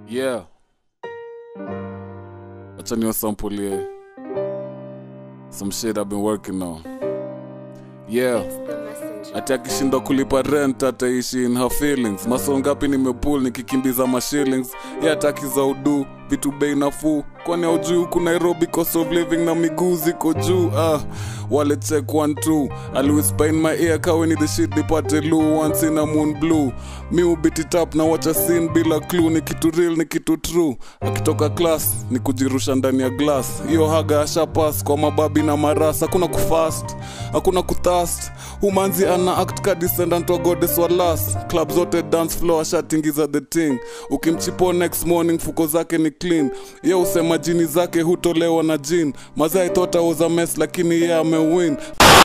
Yeah. Acha niwasampulie some shit I've been working on. Yeah. Ati akishindwa kulipa rent ataishi in her feelings. Maso ngapi nimepull nikikimbiza mashillings. Ye ataki za udu vitu bei nafuu kwani aujui huku nairobi cost of living na miguu ziko juu ah wale check one two aliwhisper in my ear kaweni the shit nipate lu once in a moon blue mi ubit it up na watch a scene bila clue ni kitu real ni kitu true akitoka class ni kujirusha ndani ya glass hiyo haga ashapas kwa mababi na maras hakuna kufast hakuna kuthast humanzi ana act ka descendant wa goddess wa las club zote dance floor ashatingiza the thing ukimchipo next morning fuko zake ni clean ye usema jini zake hutolewa na jin mazee i thought I was a mess lakini ye amewin